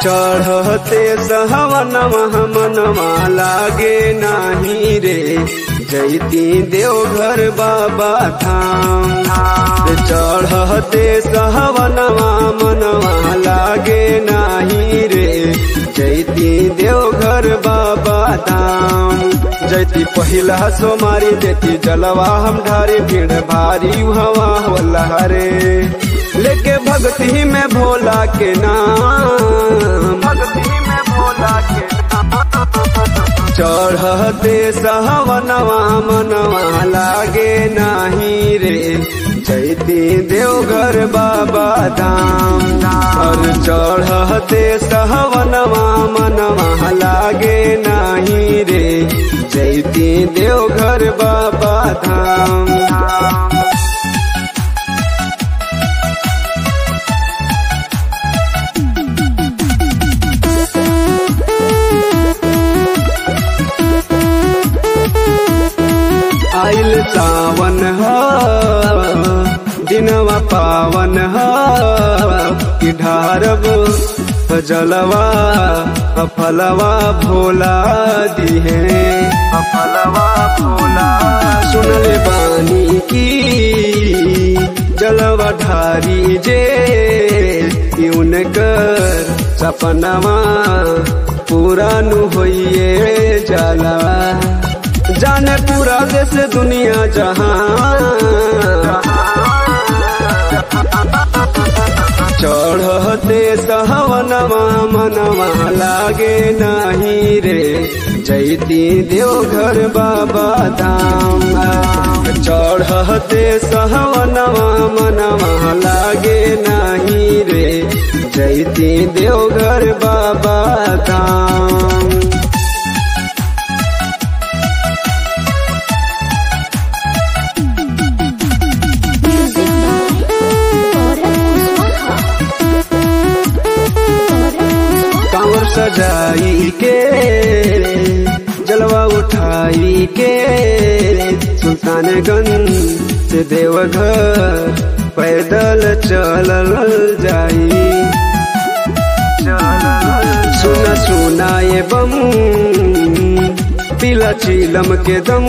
चढ़ते सहवनवा मनवा लागे नाही रे जैती देवघर बाबा धाम चढ़ते सहवनवा मनवा लागे नाही रे जैती देवघर बाबा धाम जैती पहिला सोमारी देती जलवा हम ढारे भीड़ भारी हवा होला रे लेके भक्ति में भोला के नाम भक्ति में भोला के चढ़ते सहवनवा मनवा लागे नाही रे जैती देवघर बाबा धाम और चढ़ते सहवनवा मनवा लागे नाही रे जैती देवघर बाबा धाम आइल सावन ह दिनवा पावन ह कि ढारब जलवा फलवा भोला दिहे फलवा भोला सुनले बानी की जलवा ढारी जे उनकर सपनवा पूरा नु होइए जलवा जाने पूरा देश दुनिया जहां चढ़ते सहवनवा मनवा लागे नाही रे जैती देवघर बाबा धाम चढ़ते सहवनवा मनवा लागे नाही रे जैती देवघर बाबा धाम Music by Gaurav Kuswaha. Gaurav Kuswaha. कांवर सजाई के जलवा उठाई के सुल्तानगंज से देवघर पैदल चलल जाई सुना सुना ये बम पीला चीलम के दम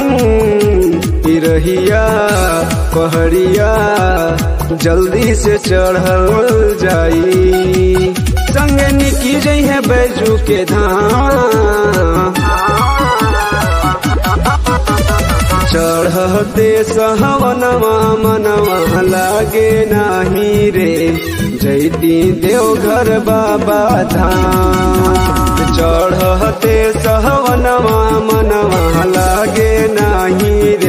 रहिया पहड़िया जल्दी से चढ़ल जाई संगे निकी जई है बैजू के धाम चढ़ते सहवनवा मनवा लागे नाही रे जैती देवघर बाबा धाम चढ़ते सहवनवा मनवा लागे नाही रे